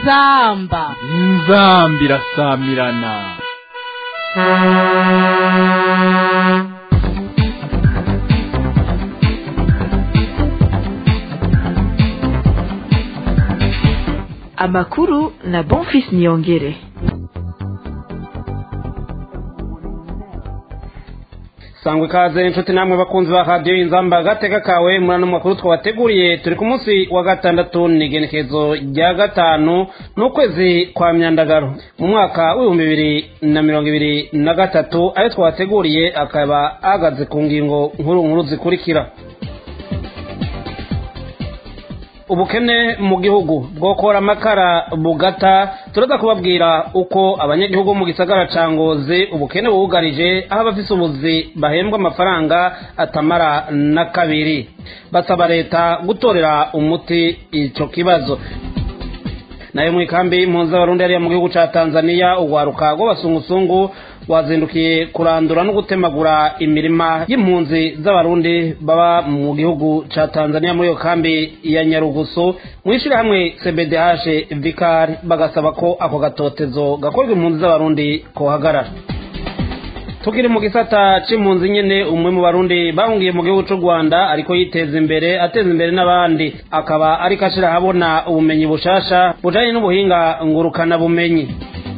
inzamba inzamba irasamirana amakuru na bonfis niyongere sangwa ikaze inshuti namwe bakunzi ba radiyo inzamba gateka kawe muri ano makuru twabateguriye turi ku munsi wa gatandatu ni igenekerezo rya gatanu n'ukwezi kwa myandagaro mu mwaka w'ibihumbi bibiri na mirongo ibiri na gatatu ayo twabateguriye akaba ahagaze ku ngingo nkuru nkuru zikurikira ubukene mu gihugu bwokora amakara bugata turaza kubabwira uko abanyagihugu mu gisagara ca ngozi ubukene bubugarije aho abafise ubuzi bahembwa amafaranga atamara na kabiri basaba leta gutorera umuti ico kibazo nayo mu ikambi impunzi z'abarundi hariya mu gihugu ca tanzania urwaruka rw'abasungusungu wazindukiye kurandura no gutemagura imirima y'impunzi z'abarundi baba mu gihugu ca tanzania muri iyo kambi ya nyarugusu mu ishyirahamwe cbdh vikari bagasaba ko ako gatotezo gakorwa impunzi z'abarundi kohagarara tukiri mu gisata c'impunzi nyene umwe mu barundi bahungiye mu gihugu c'u rwanda ariko yiteza imbere ateza imbere n'abandi akaba ariko ashira ahabona ubumenyi bushasha bujanye n'ubuhinga ngurukana bumenyi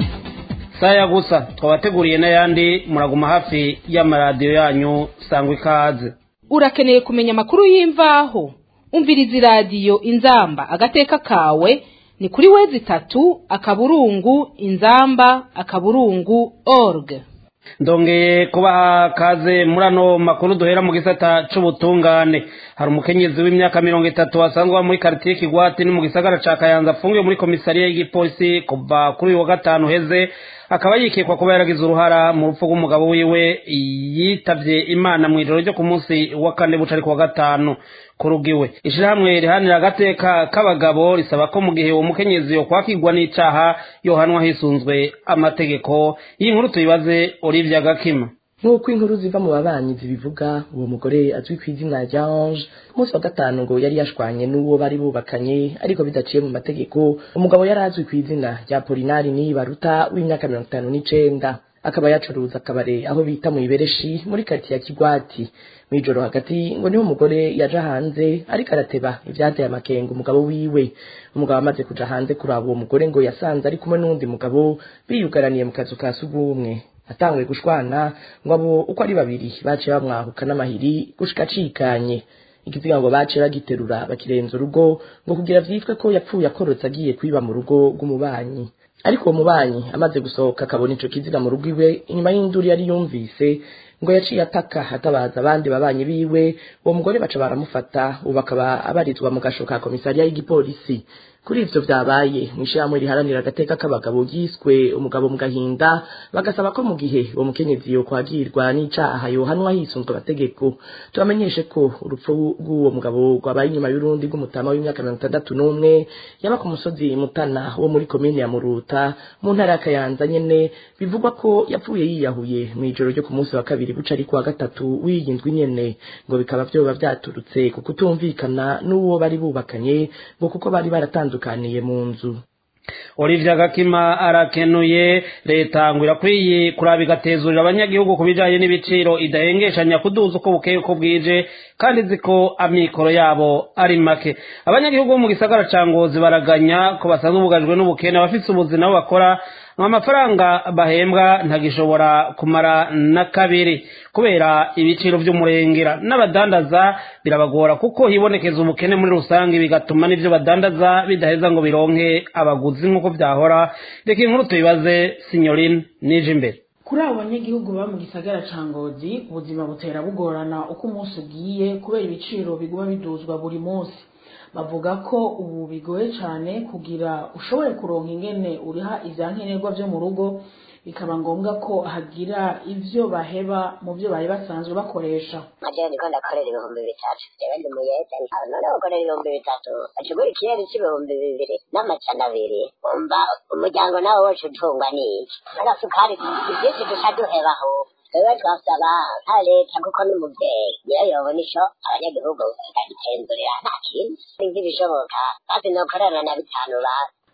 saya gusa twabateguriye n'ayandi muraguma hafi y'amaradiyo yanyu sangwa ikaze urakeneye kumenya amakuru y'imvaho umviriza iradiyo inzamba agateka kawe ni kuri wezi itatu akaburungu inzamba akaburungu org ndongeye kubaha kaze muri ano makuru duhera mu gisata c'ubutungane hari umukenyezi w'imyaka mirongo itatu asanzwe muri karitiye kigwati ni mu gisagara ca kayanza afungiwe muri komisariya y'igipolisi kuva kuri uyu wa gatanu heze akaba yikekwa kuba yaragize uruhara mu rupfu rw'umugabo wiwe yitavye imana mu ijoro ryo ku munsi wa kane buca ari ku wa gatanu kurugiwe ishirahamwe rihanira agateka k'abagabo risaba ko mu gihe uwo mukenyezi yo kwakirwa n'icaha yohanwa hisunzwe amategeko iyi nkuru tuyibaze olivia gakima nk'uko inkuru ziva mu babanyi zibivuga uwo mugore azwi ku izina rya ange ku munsi wa gatanu ngo yari yashwanye n'uwo bari bubakanye ariko bidaciye mu mategeko umugabo yari azwi ku izina rya polinari nibaruta w'imyaka mirongo itanu n'icenda akaba yacuruza akabare aho bita mu ibereshi muri karitsiye ya kigwati mw'ijoro hagati ngo niho umugore yaja hanze ariko arateba ivyateye amakenga umugabo wiwe umugabo amaze kuja hanze kuraba uwo mugore ngo yasanze ari kumwe n'uwundi mugabo biyugaraniye mu kazu ka sugumwe atanguye gushwana ngo abo uko ari babiri baciye bamwahuka n'amahiri gushika acikanye ikiziga ngo baciye bagiterura bakirenza urugo ngo kugira vyitwe ko yapfuye akorotse agiye kwiba mu rugo rw'umubanyi ariko uwo mubanyi amaze gusohoka akabona ico kiziga mu rugo iwe inyuma y'induru yari yumvise ngo yaciye ataka atabaza abandi babanyi biwe uwo mugore baca baramufata ubu akaba abarizwa mu gasho ka komisariya y'igipolisi kuri ivyo vyabaye mw'ishirahamwe riharanira agateka k'abagabo ryiswe umugabo mu gahinda bagasaba ko mu gihe uwo mukenyezi yo kwagirwa n'icaha yohanwa hisunzwe amategeko tubamenyeshe ko urupfu rw'uwo mugabo rwabaye inyuma y'urundi rw'umutama w'imyaka mirongo itandatu n'umwe yaba ku musozi mutana wo muri komine ya muruta mu ntara ya kayanza nyene bivugwa ko yapfuye yiyahuye mw'ijoro ryo ku munsi wa kabiri buca ari kuwa gatatu w'iyi ndwi nyene ngo bikaba vyoba vyaturutse ku kutumvikana n'uwo bari bubakanye ngo kuko bari baratandukaniye mu nzu olivia gakima arakenuye leta ngo irakwiye kuraba igatezurira abanyagihugu ku bijanye n'ibiciro idahengeshanya kuduza uko bukeye uko bwije kandi izi ko amikoro yabo ari make abanyagihugu bo mu gisagara ca ngozi baraganya ko basanzwe bugajwe n'ubukene abafise ubuzi nabo bakora amafaranga bahembwa ntagishobora kumara na kabiri kubera ibiciro vy'umurengera n'abadandaza birabagora kuko hibonekeza ubukene muri rusange bigatuma n'ivyo badandaza bidaheza ngo bironke abaguzi nk'uko vyahora reka inkuru tuyibaze sinyorine nije imbere kuri abo banyagihugu baba mu gisagara ca ngozi ubuzima butera bugorana uko umunsi ugiye kubera ibiciro biguma biduzwa buri munsi bavuga ko ubu bigoye cyane kugira ushobore kuronka ingene uriha ivya nkenerwa vyo mu rugo bikaba ngombwa ko hagira ivyo baheba mu vyo bari basanzwe bakoresha majewe ndiko ndakorera ibihumbi bitatu jewe ndi muyede none gukorera ibihumbi bitatu acugura ikirere c'ibihumbi bibiri n'amajana abiri umva umuryango nawe wose utungwa n'iki agasukari ivyinshi duca duhebaho twebwe twasaba nka leta kuko n'umuvyeyi niyo yobona ico abanyagihugu bagitenzurira nta kintu nk'ibishoboka basi nokorana na bitanu basi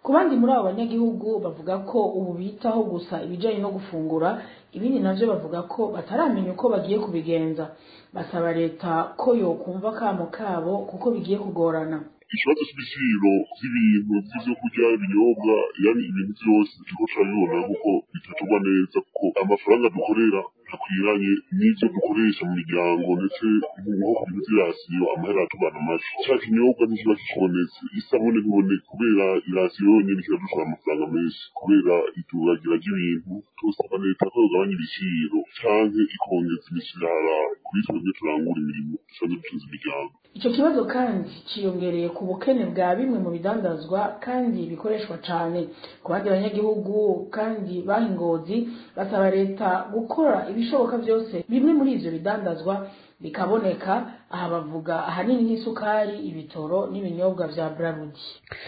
ku bandi muri abo banyagihugu bavuga ko ubu bitaho gusa ibijyanye no gufungura ibindi nabyo bavuga ko bataramenya uko bagiye kubigenza basaba leta ko yokumva akamo kabo kuko bigiye kugorana ikibazo cy'ibiciro by'ibintu by'ibyo kurya ibinyobwa yani ibintu byose turiko turabibona kuko bitaturwa neza kuko amafaranga dukorera ntakwiranye n'ibyo dukoresha mu miryango ndetse nko ku bintu by'irasiyo amahera atugana make cya kinyobwa ntikiba kikibonetse isabune ntiboneke kubera irasiyo yonyine kiradushora amafaranga menshi kubera ituragira ry'ibintu tusaba leta ko yogabanya ibiciro canke ikongeza imishahara kuri twebwe turangura imirimo dusanzwe dutunze imiryango icyo kibazo kandi cyiyongereye ku bukene bwa bimwe mu bidandazwa kandi bikoreshwa cyane ku bandi banyagihugu kandi baha ingozi basaba leta gukora ibishoboka byose bimwe muri ivyo bidandazwa bikaboneka aha bavuga ahanini nk'isukari ibitoro n'ibinyobwa vya brarudi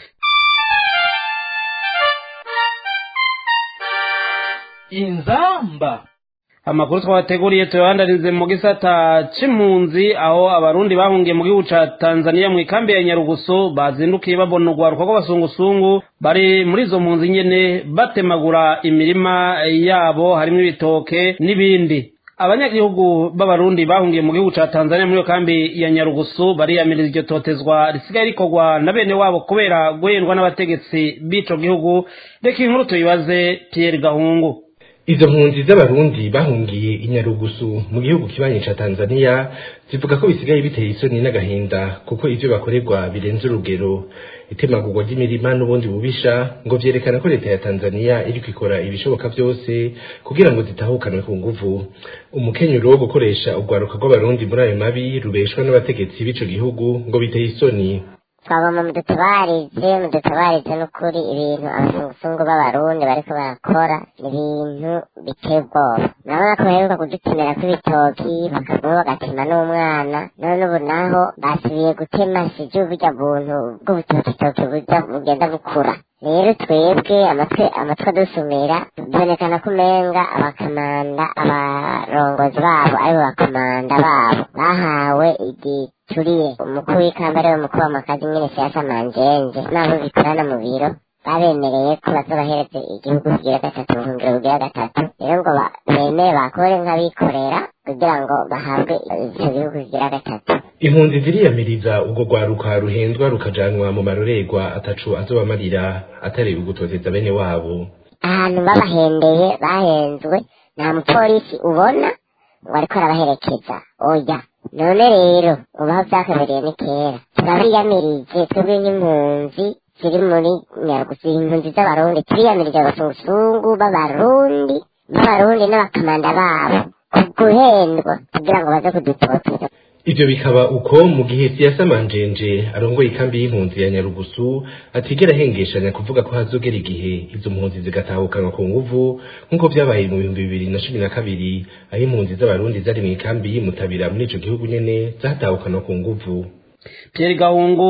inzamba amakuru twabateguriye tuyabandanirize mu gisata c'impunzi aho abarundi bahungiye mu gihugu ca tanzania mu ikambi ya nyarugusu bazindukiye babona urwaruka rw'abasungusungu bari muri izo mpunzi nyene batemagura imirima yabo harimwo ibitoke n'ibindi abanyagihugu b'abarundi bahungiye mu gihugu ca tanzania muri iyo kambi ya nyarugusu bariyamiriza iryo totezwa risigaye rikorwa na bene wabo kubera guhendwa n'abategetsi b'ico gihugu reka inkuru tuyibaze pierre gahungu izo mpunzi z'abarundi bahungiye i nyarugusu mu gihugu kibanyi ca tanzania zivuga ko bisigaye biteye isoni n'agahinda kuko ivyo bakorerwa birenze urugero itemagurwa ry'imirima n'ubundi bubisha ngo vyerekana ko leta ya tanzania iriko ikora ibishoboka vyose kugira ngo zitahukanwe ku nguvu umukenyero wo gukoresha urwaruka rw'abarundi muri ayo mabi rubeshwa n'abategetsi b'ico gihugu ngo biteye isoni twabona mudutabarize mudutabarize n'ukuri ibintu abazungusungu b'abarundi bariko barakora ibintu biteye ubwoba urabona ko baheruka kudutemera kw'ibitoki bakaguma bagatema n'umwana none ubu naho basubiye gutema sije burya buntu bw'ubutokitoki buja bugenda bukura rero twebwe amatwi amatwi adusumira bibonekana ko umenga abakamanda abarongozi babo aribo bakamanda babo bahawe igituriye umukuru w'ikamba ariwe mukuru w'amakazi nyene siyasa manjenje nabo bikorana mu biro babemereye ko bazobahereze igihugu kigira gatatu ubuhungiro bugira gatatu rero ngo bemere bakore nk'abikorera kugira ngo bahabwe ico gihugu kigira gatatu impunzi ziriyamiriza ubwo rwaruka ruhendwa rukajanwa mu marorerwa atacu azobamarira atari ugutoteza bene wabo ahantu babahendeye bahenzwe nta mupolisi ubona ngo ariko arabaherekeza oya none rero ubaho vyakabereye ni kera turabiyamirije twebwe nk'impunzi ziri muri nyarugusu impunzi z'abarundi turiyamirije abasungusungu b'abarundi b'abarundi n'abakamanda babo ku guhendwa kugira ngo baze kudutoteza ivyo bikaba uko mu gihe siyasa manjenje arongoye ikambi y'impunzi ya nyarugusu atigera ahengeshanya kuvuga ko hazogera igihe izo mpunzi zigatahukanwa ku nguvu nk'uko vyabaye mu bihumbi bibiri na cumi na kabiri aho impunzi z'abarundi zari mu ikambi yimutabira muri ico gihugu nyene zatahukanwa ku nguvu Pierre Gahungu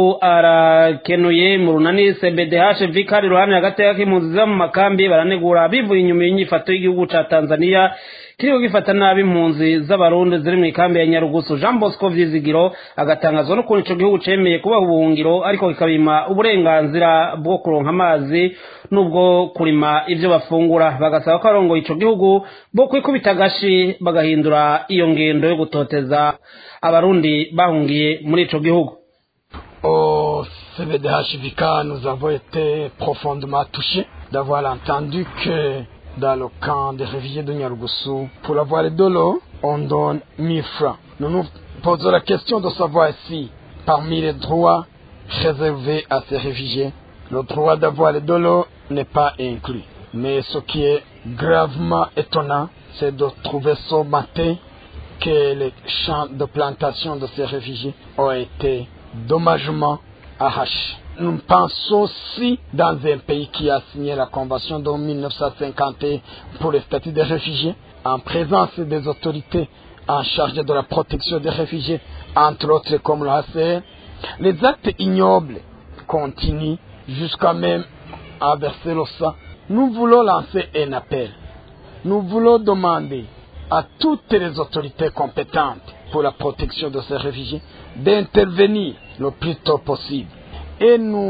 arakenuye mu runani CBDH vikari ruhande hagati y'impunzi zo mu makambi baranegura bivuye inyuma y'inyifato y'igihugu ca Tanzania kiriko gifata nabi impunzi z'abarundi ziri mu ikambi ya Nyarugusu Jean Bosco Vyizigiro agatangazwa n'ukuntu ico gihugu cemeye kubaha ubuhungiro ariko kikabima uburenganzira bwo kuronka amazi n'ubwo kurima ivyo bafungura bagasaba ko arongoye ico gihugu bo kwikubita agashi bagahindura iyo ngendo yo gutoteza abarundi bahungiye muri ico gihugu Au CVDHVK, nous avons été profondément touchés d'avoir entendu que dans le camp des réfugiés de Nyarugusu, pour avoir de l'eau, on donne 1000 francs. Nous nous posons la question de savoir si, parmi les droits réservés à ces réfugiés, le droit d'avoir de l'eau n'est pas inclus. Mais ce qui est gravement étonnant, c'est de trouver ce matin que les champs de plantation de ces réfugiés ont été dommagement arrachés. Nous pensons aussi dans un pays qui a signé la convention de 1951 pour le statut des réfugiés, en présence des autorités en charge de la protection des réfugiés, entre autres comme le HCR, les actes ignobles continuent jusqu'à même à verser le sang. Nous voulons lancer un appel. Nous voulons demander à toutes les autorités compétentes pour la protection de ces réfugiés d'intervenir le plus tôt possible. Et nous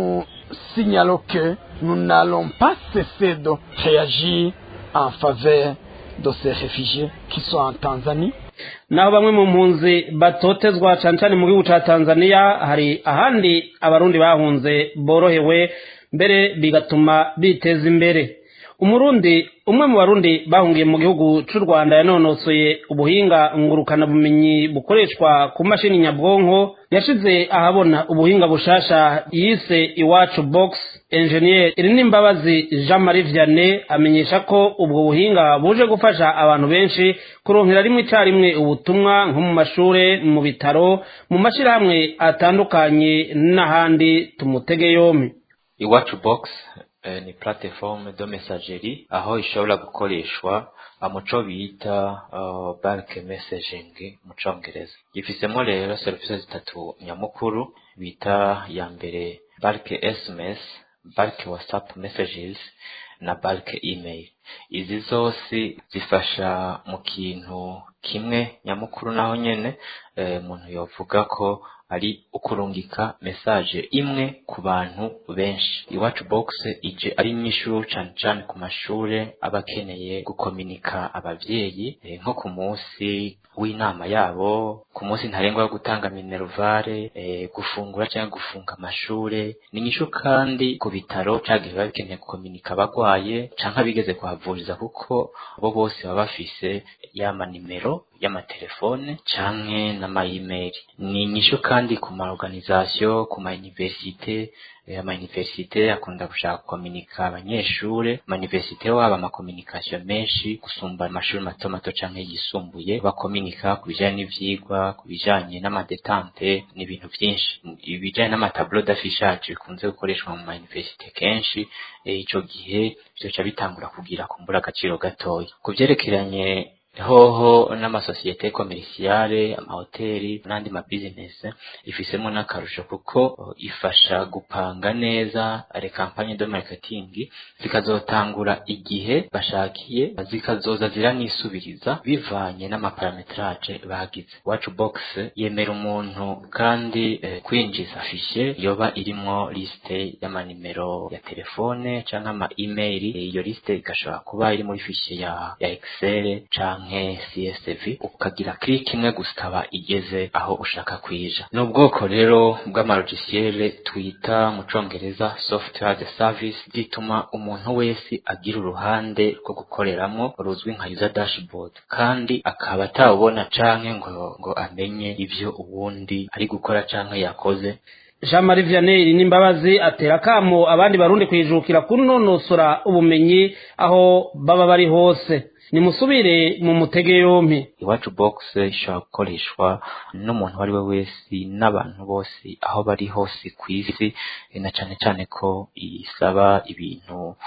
signalons que nous n'allons pas cesser de réagir en faveur de ces réfugiés qui sont en Tanzanie. naho bamwe mu mpunzi batotezwa cyane cyane mu gihugu cya tanzania hari ahandi abarundi bahunze borohewe mbere bigatuma biteza imbere umurundi umwe mu barundi bahungiye mu gihugu cy'u rwanda yanonosoye ubuhinga ngurukanabumenyi bukoreshwa ku mashini nyabwonko yashize ahabona ubuhinga bushasha yise iwacu box enjeniyeri iri n'imbabazi jean marie vianney amenyesha ko ubwo buhinga buje gufasha abantu benshi kuronkera rimwe icyarimwe ubutumwa nko mu mashuri mu bitaro mu mashyirahamwe atandukanye n'ahandi tumutege yombi iwacu box eh, ni platform de messagerie aho ishobora gukoreshwa muco bita uh, bulk messaging mu congereza ifisemo rero serivisi zitatu nyamukuru bita ya mbere bulk sms bulk whatsapp messages na bulk email izi zose zifasha mu kintu kimwe nyamukuru naho nyene umuntu eh, yovuga ko ari ukurungika message imwe ku bantu benshi iwacu box ije ari nyishuru cyane cyane ku mashure aba akeneye gukominika abavyeyi e, nko ku munsi w'inama yabo ku munsi ntarengwa wo gutanga minervare e, gufungura cyangwa gufunga amashure ni nyishu kandi ku bitaro cagihe biba bikeneye gukominika abagwaye canke abigeze kuhavuriza kuko bo bose baba bafise yama nimero y'amatelefone canke n'ama-email ni inyishu kandi ku ma organisation ku ma universite ama universite akunda gushaka gukominika abanyeshure ama universite waba ama communication menshi gusumba amashuri mato mato canke yisumbuye bakominika ku bijanye n'ivyigwa ku bijanye n'amadetante n'ibintu vyinshi ibijanye n'amatableau d'affichage bikunze gukoreshwa mu ma universite kenshi ico gihe vyoca bitangura kugira kumbura agaciro gatoya ku vyerekeranye hoho n'amasosiyete komerisiyare amahoteli n'andi mabizinesi ifisemo n'akarusho kuko ifasha gupanga neza re kampanye de marketing zikazotangura igihe bashakiye zikazoza ziranisubiriza bivanye n'amaparametrage bagize wacu box yemera umuntu kandi eh, kwinjiza fishe yoba irimwo liste y'amanimero ya telefone canke ama email iyo liste igashobora kuba iri muri fishe ya, ya excel canke canke CSV ukagira click imwe gusa ikaba igeze aho ushaka kwija ni ubwoko rero bw'amalogiciel twita mu congereza software as a service gituma umuntu wese agira uruhande rwo gukoreramwo ruzwi nka user dashboard kandi akaba atawubona canke ngo ngo amenye ivyo uwundi ari gukora canke yakoze jean marie vianney n'imbabazi atera akamo abandi barundi kwijukira kunonosora ubumenyi aho baba bari hose nimusubire mu mutege yompi iwacu box ishobora gukoreshwa n'umuntu uwo ari we wese n'abantu bose aho bari hose ku isi na cane cane ko isaba ibintu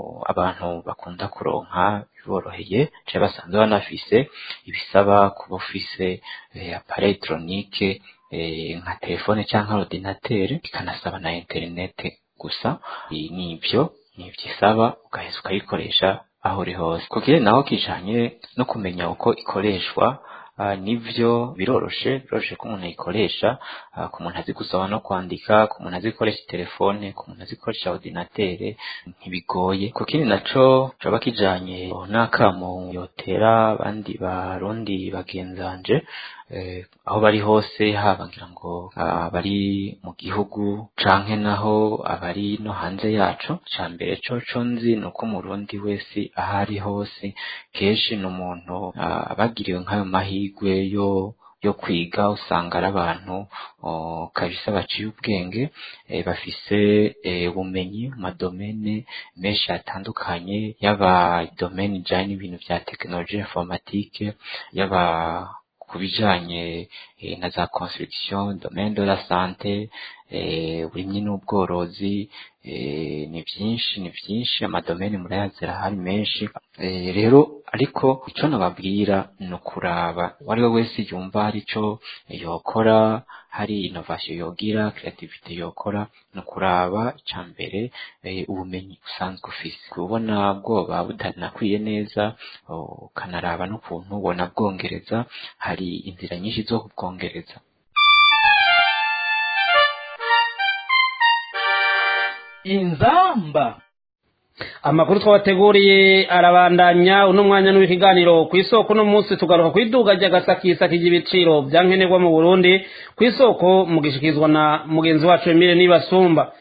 abantu bakunda kuronka biboroheye canke basanzwe banafise ibisaba kuba ufise appareil électronique nka telefone canke ordinateur ikanasaba na internet gusa nivyo nivyo isaba ugaheza ukayikoresha aho uri hose kugira naho kijanye no kumenya uko ikoreshwa uh, nivyo biroroshe biroroshe ko umuntu ayikoresha uh, ku muntu azi gusoma no kwandika ku muntu azi gukoresha telefone ku muntu azi gukoresha ordinatere ntibigoye ku kindi naco coba kijanye n'akamo yotera abandi barundi bagenzanje eh, aho bari hose haba ngira ngo abari mu gihugu canke naho abari no hanze yaco ca mbere coco nzi ni uko umurundi wese aho ari hose kenshi ni umuntu abagiriwe nk'ayo mahigwe yo yo kwiga usanga ari abantu kabisa baciye ubwenge e, bafise ubumenyi mu madomene menshi atandukanye yaba domene ijanye n'ibintu vya tekinoloji informatike yaba ku bijanye e, na za construction domaine de la sante uburimyi n'ubworozi ni byinshi ni byinshi amadomeni murayazi arahari menshi rero ariko icyo nababwira ni ukuraba uwo ari we wese yumva hari icyo yokora hari inovasiyo yogira creativity yokora ni ukuraba icya mbere ubumenyi usanzwe ufise kubona bwoba butanakwiye neza ukanaraba n'ukuntu ubona bwongereza hari inzira nyinshi zo kubwongereza inzamba amakuru twabateguriye arabandanya uno mwanya n'w'ikiganiro ku isoko uno munsi tugaruka ku iduga ry'agasakisaki ry'ibiciro bya nkenerwa mu burundi ku isoko mugishikizwa na mugenzi wacu emile nibasumba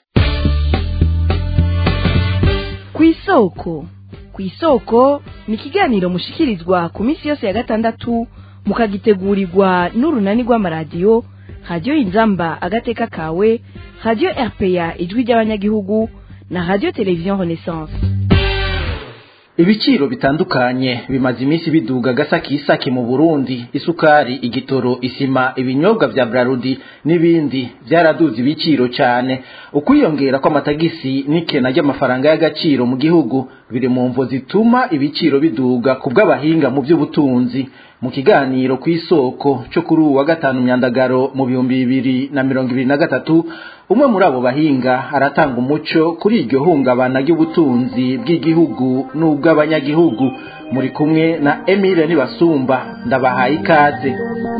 ku isoko ku isoko ni ikiganiro mushikirizwa ku minsi yose ya gatandatu mukagitegurirwa n'urunani rw'amaradiyo radiyo inzamba agateka kawe radiyo rpa ijwi ry'abanyagihugu na radiyo televiziyo renaissance ibiciro bitandukanye bimaze iminsi biduga gasakisaki mu burundi isukari igitoro isima ibinyobwa vya brarudi n'ibindi vyaraduze ibiciro cyane ukwiyongera kw'amatagisi n'ikena ry'amafaranga y'agaciro mu gihugu biri mu mvo zituma ibiciro biduga ku bw'abahinga mu by'ubutunzi mu kiganiro ku isoko cyo kuri uwa gatanu myandagaro mu bihumbi bibiri na mirongo ibiri na gatatu umwe muri abo bahinga aratanga umuco kuri iryo hungabana ry'ubutunzi bw'igihugu n'ubw'abanyagihugu muri kumwe na Emile Nibasumba ndabahaye ikaze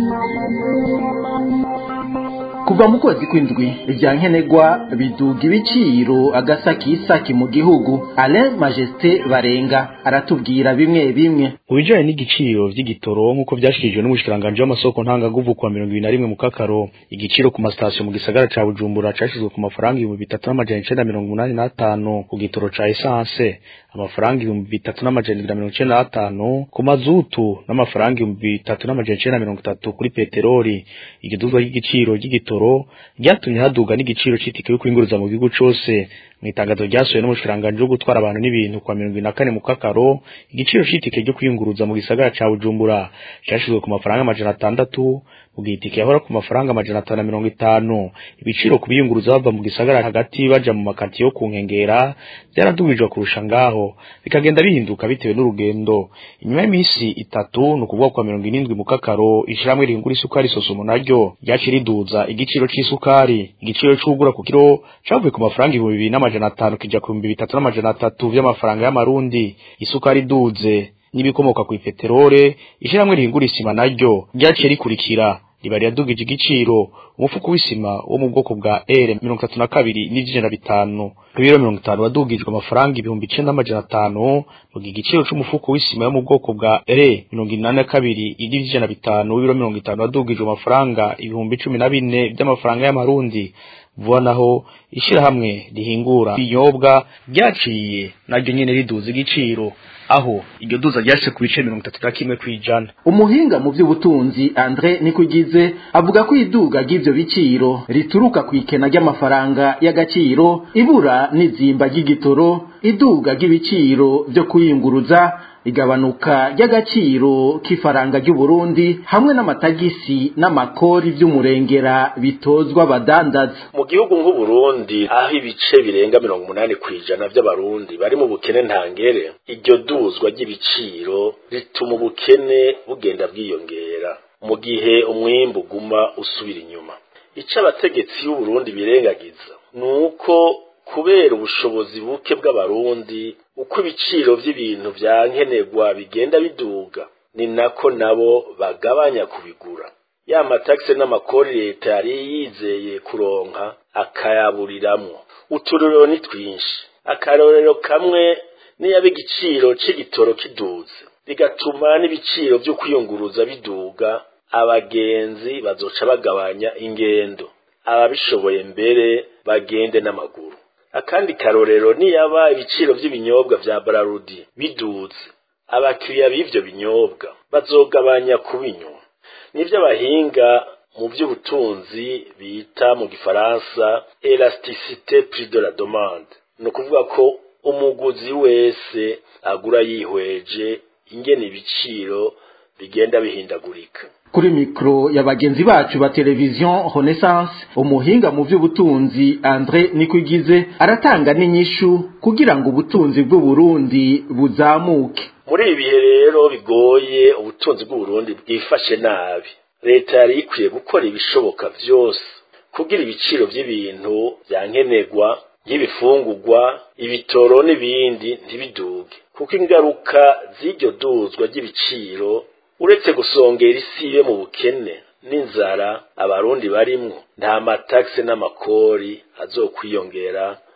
kuva mu kwezi kw'indwi ibya nkenerwa biduga ibiciro agasakisaki mu gihugu Alain Majesté Barenga aratubwira bimwe bimwe mu bijanye n'igiciro vy'igitoro nk'uko vyashikirijwe n'umushikiranganji w'amasoko ntangaguvu kuwa mirongo ibiri na rimwe mu kakaro igiciro ku masitasiyo mu gisagara ca bujumbura cashizwe ku mafaranga ibihumbi bitatu n'amajana icenda mirongo umunani n'atanu ku gitoro ca esanse amafaranga ibihumbi bitatu n'amajana ibiri na mirongo icenda n'atanu ku mazutu n'amafaranga ibihumbi bitatu n'amajana icenda mirongo itatu kuri peteroli iryo duzwa ry'igiciro ry'igitoro ryatumye haduga n'igiciro c'itike yo kwinguruza mu gihugu cose mu itangazo ryasohoye n'umushikiranganji wo gutwara abantu n'ibintu kwa mirongo na kane mu kakaro igiciro c'itike ryo kwiyunguruza mu gisagara ca bujumbura cashizwe ku mafaranga amajana atandatu mu gihe itike yahora ku mafaranga amajana atanu na mirongo itanu ibiciro ku biyunguruza bava mu gisagara hagati baja mu makati yo ku nkengera vyaradugijwe kurusha ngaho bikagenda bihinduka bitewe n'urugendo inyuma y'imisi itatu ni ukuvuga kwa mirongo irindwi mu kakaro ishirahamwe rihingura isukari sosumo naryo ryaciye riduza igiciro c'isukari igiciro c'ugura ku kiro cavuye ku mafaranga ibihumbi bibiri n'amajana atanu kija ku bihumbi bitatu n'amajana atatu vy'amafaranga y'amarundi isukari iduze n'ibikomoka ku ipeterole ishirahamwe rihingura isima naryo ryaciye rikurikira riba riradugije igiciro umufuko w'isima wo mu bwoko bwa R mirongo itatu na kabiri n'ijana bitanu ibiro mirongo itanu wadugijwe amafaranga ibihumbi icenda n'amajana atanu mu gihe igiciro c'umufuko w'isima yo mu bwoko bwa R mirongo inani na kabiri n'ijana bitanu w'ibiro mirongo itanu wadugijwe amafaranga ibihumbi cumi na bine by'amafaranga y'amarundi vuba naho ishirahamwe rihingura ibinyobwa ryaciye naryo nyene riduza igiciro aho iryo duza ryashitse ku bice mirongo itatu na kimwe kw'ijana umuhinga mu by'ubutunzi Andre Nikugize avuga ko iduga ry'ivyo biciro rituruka ku ikena ry'amafaranga y'agaciro ibura n'izimba ry'igitoro iduga ry'ibiciro vyo kuyunguruza igabanuka ry'agaciro k'ifaranga ry'u Burundi hamwe n'amatagisi n'amakori vy'umurengera bitozwa abadandaza mu gihugu nk'u Burundi aho ibice birenga mirongo umunani kw'ijana vy'abarundi bari mu bukene ntangere iryo duzwa ry'ibiciro rituma ubukene bugenda bwiyongera mu gihe umwimbu uguma usubira inyuma ico abategetsi b'u Burundi birengagiza nuko kubera ubushobozi buke bw'abarundi uko ibiciro vy'ibintu vya nkenerwa bigenda biduga ni nako nabo bagabanya kubigura ya matakse n'amakori leta yari yizeye kuronka akayaburiramwo uturorero ni twinshi akarorero kamwe niyaba igiciro c'igitoro kiduze bigatuma n'ibiciro vyo kwiyunguruza biduga abagenzi bazoca bagabanya ingendo ababishoboye mbere bagende n'amaguru akandi karorero niyaba ibiciro vy'ibinyobwa vya Brarudi biduze abakiriya b'ivyo binyobwa bazogabanya kubinywa nivyo abahinga mu by'ubutunzi bita mu gifaransa elasticité prix de la demande ni ukuvuga ko umuguzi wese agura yihweje ingene ibiciro bigenda bihindagurika kuri mikro ya bagenzi bacu ba televiziyo renaissance umuhinga mu by'ubutunzi andre nikwigize aratanga n'inyishu kugira ngo ubutunzi bw'uburundi buzamuke muri ibi bihe rero bigoye ubutunzi bw'uburundi bwifashe nabi leta yari ikwiye gukora ibishoboka vyose kugira ibiciro by'ibintu byankenerwa nk'ibifungurwa ibitoro n'ibindi ntibiduge kuko ingaruka z'iryo duzwa ry'ibiciro uretse gusongera isi ibe mu bukene n'inzara abarundi barimwo nta matakse n'amakori azokwiyongera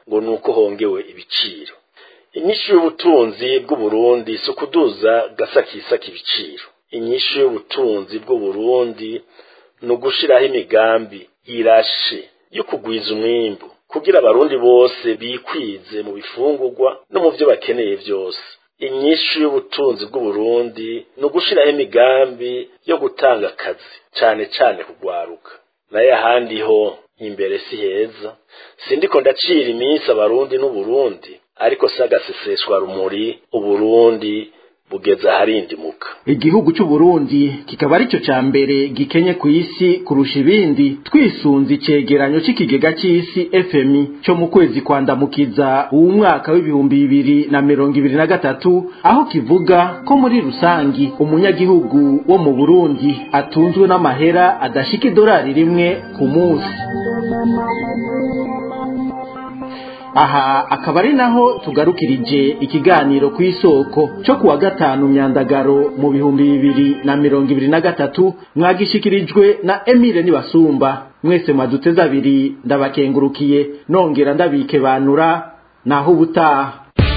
ngo ni uko hongewe ibiciro inyishu y'ubutunzi bw'uburundi si ukuduza gasakisaka ibiciro inyishu y'ubutunzi bw'uburundi ni ugushiraho imigambi irashe yo kugwiza umwimbu kugira abarundi bose bikwize mu bifungurwa no mu byo bakeneye byose inyishu y'ubutunzi bw'uburundi ni ugushiraho imigambi yo gutanga akazi cane cane kugwaruka naye ahandi ho imbere si heza sindiko ndacira iminsi abarundi n'uburundi ariko si agaseseshwa rumuri uburundi bugeze aharindimuka igihugu c'uburundi kikaba arico ca mbere gikenye ku isi kurusha ibindi twisunze icegeranyo c'ikigega c'isi fmi co mu kwezi kwandamukiza uwu mwaka w'ibihumbi bibiri na mirongo ibiri na gatatu aho kivuga ko muri rusangi umunyagihugu wo mu burundi atunzwe n'amahera adashika idolari rimwe ku munsi aha akaba ari naho tugarukirije ikiganiro ku isoko cyo kuwa gatanu myandagaro mu bihumbi bibiri na mirongo ibiri na gatatu mwagishikirijwe na emile nibasumba mwese mwaduteze abiri ndabakengurukiye nongera ndabikebanura naho ubutaha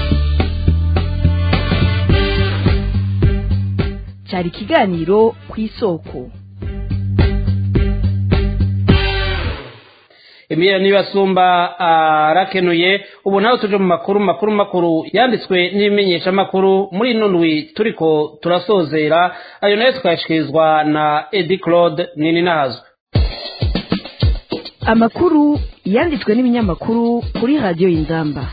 cyari ikiganiro ku isoko Emile nibasumba arakenuye ubu nawe tuje mu makuru makuru makuru yanditswe n'ibimenyesha makuru muri ino ndwi turiko turasozera ayo nayo tukayashikirizwa na Edi Claude nini nazwe amakuru yanditswe n'ibinyamakuru kuri radiyo y'inzamba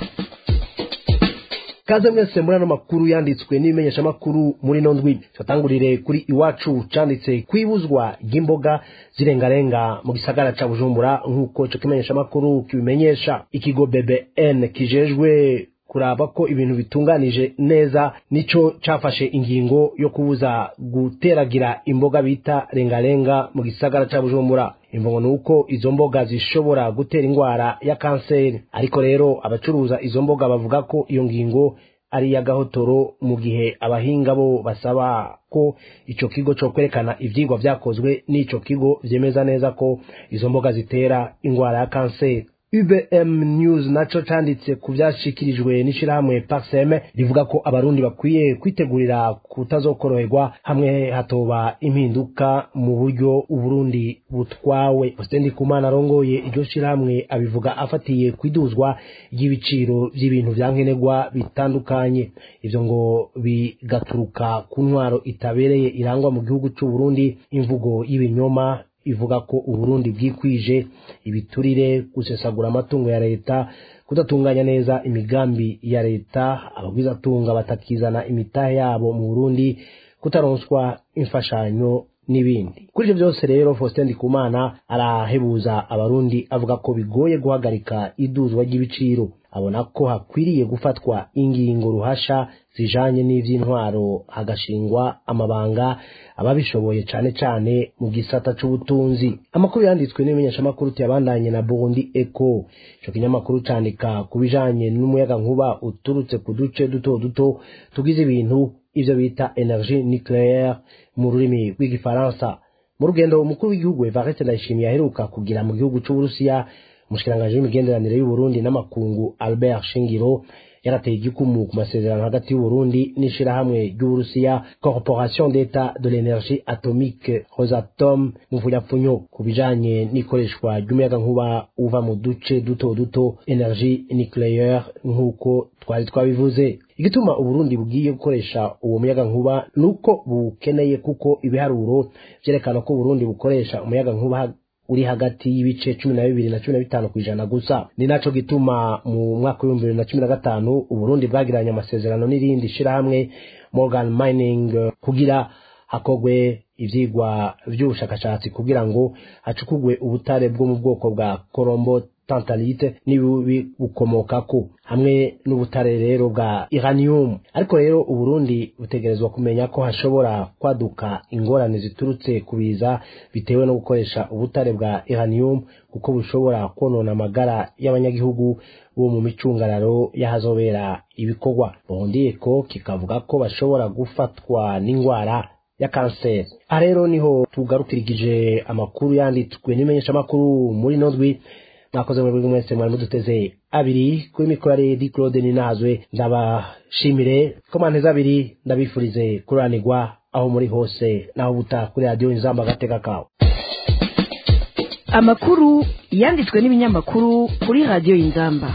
kaze mwese muri ano makuru yanditswe n'ibimenyeshamakuru muri ino ndwi turatangurire kuri iwacu canditse kwibuzwa ry'imboga zirengarenga mu gisagara ca bujumbura nk'uko ico kimenyeshamakuru kibimenyesha ikigo bbn kijejwe kuraba ko ibintu bitunganije neza nico cafashe ingingo yo kubuza guteragira imboga bita rengarenga mu gisagara ca bujumbura imvugo ni uko izo mboga zishobora gutera indwara ya kanseri ariko rero abacuruza izo mboga bavuga ko iyo ngingo ari iy'agahotoro mu gihe abahinga bo basaba ko ico kigo co kwerekana ivyigwa vyakozwe n'ico kigo vyemeza neza ko izo mboga zitera indwara ya kanseri UBM News naco canditse ku vyashikirijwe n'ishirahamwe Paxem rivuga ko abarundi bakwiye kwitegurira kutazokoroherwa hamwe hatoba impinduka mu buryo uburundi butwawe Ostendi Kumana arongoye iryo shirahamwe abivuga afatiye kwiduzwa ry'ibiciro vy'ibintu vyankenerwa bitandukanye ivyo ngo bigaturuka ku ntwaro itabereye irangwa mu gihugu c'u Burundi imvugo y'ibinyoma ivuga ko uburundi bwikwije ibiturire gusesagura amatungo ya leta kudatunganya neza imigambi ya leta abagwizatunga batakizana imitahe yabo mu burundi kutaronswa imfashanyo n'ibindi kuri ivyo byose rero faustin ndikumana arahebuza abarundi avuga ko bigoye guhagarika iduzwa ry'ibiciro abona ko hakwiriye gufatwa ingingo ruhasha zijanye n'ivy'intwaro hagashingwa amabanga ababishoboye cane cane mu gisata c'ubutunzi amakuru yanditswe n'ibimenyeshamakuru tuyabandanye na Burundi Eco ico kinyamakuru candika ku bijanye n'umuyaga nkuba uturutse ku duce duto duto tugize ibintu ivyo bita energie nucléaire mu rurimi rw'igifaransa mu rugendo umukuru w'igihugu Evariste Ndayishimiye aheruka kugira mu gihugu c'Uburusiya umushikiranganji w'imigenderanire y'uburundi n'amakungu albert shingiro yarateye igikumu ku masezerano hagati y'uburundi n'ishirahamwe ry'uburusiya corporation d'etat de l'énergie atomique rosatom mu mvunyapfunyo ku bijanye n'ikoreshwa ry'umuyagankuba uva mu duce duto duto energie nucléaire nk'uko twari twabivuze igituma uburundi bugiye gukoresha uwo muyagankuba nuko bukeneye kuko ibiharuro vyerekana ko uburundi bukoresha umuyagankuba uri hagati y'ibice cumi na bibiri na cumi na bitanu ku ijana gusa ni naco gituma mu mwaka w'ibihumbi bibiri na cumi na gatanu uburundi bwagiranye amasezerano n'irindi shirahamwe morgan mining kugira hakogwe ivyigwa vy'ubushakashatsi kugira ngo hacukugwe ubutare bwo mu bwoko bwa korombo tantalite n'ibibukomokako hamwe n'ubutare rero bwa iranium ariko rero uburundi butegerezwa kumenya ko hashobora kwaduka ingorane ziturutse ku biza bitewe no gukoresha ubutare bwa iranium kuko bushobora konona amagara y'abanyagihugu bo mu micungararo y'ahazobera ibikorwa bondiyeko kikavuga ko bashobora gufatwa n'ingwara ya kanseri aha rero niho tugarukirigije amakuru yanditswe n'imenyeshamakuru muri nodwi mwakoze muri buri mwese mwari muduteze abiri kuri mikoro ya di claude ninazwe ndabashimire komanteza abiri ndabifurize kuranirwa aho muri hose naho buta kuri radiyo inzamba agateka kawe amakuru yanditswe n'ibinyamakuru kuri radiyo inzamba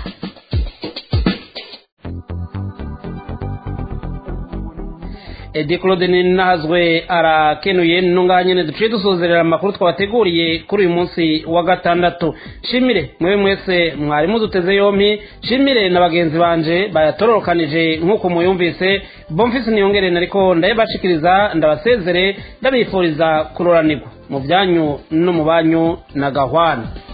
edi claude ninazwe arakenuye nungaha nyene duciye dusozerera amakuru twabateguriye kuri uyu munsi wa gatandatu shimire mwewe mwese mwari muduteze yompi shimire na bagenzi banje bayatororokanije nk'uko muyumvise bomfisi niyongere nariko ndayabashikiriza ndabasezere ndabifuriza kuroranirwa mu byanyu no mu banyu na gahwana